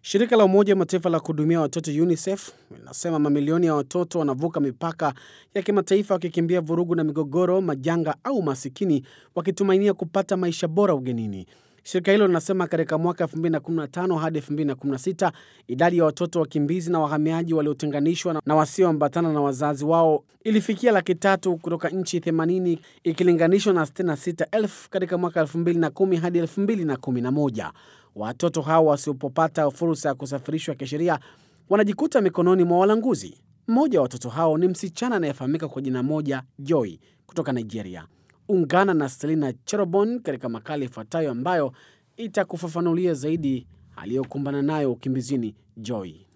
Shirika la Umoja wa Mataifa la kuhudumia watoto UNICEF linasema mamilioni ya watoto wanavuka mipaka ya kimataifa wakikimbia vurugu na migogoro, majanga au masikini, wakitumainia kupata maisha bora ugenini. Shirika hilo linasema katika mwaka 2015 hadi 2016 idadi ya watoto wakimbizi na wahamiaji waliotenganishwa na wasioambatana na wazazi wao ilifikia laki tatu kutoka nchi 80 ikilinganishwa na 66,000 katika mwaka 2010 hadi 2011. Watoto hao wasipopata fursa ya kusafirishwa kisheria wanajikuta mikononi mwa walanguzi. Mmoja wa watoto hao ni msichana anayefahamika kwa jina moja Joy kutoka Nigeria. Ungana na Selina Cherobon katika makala ifuatayo ambayo itakufafanulia zaidi aliyokumbana nayo ukimbizini Joy.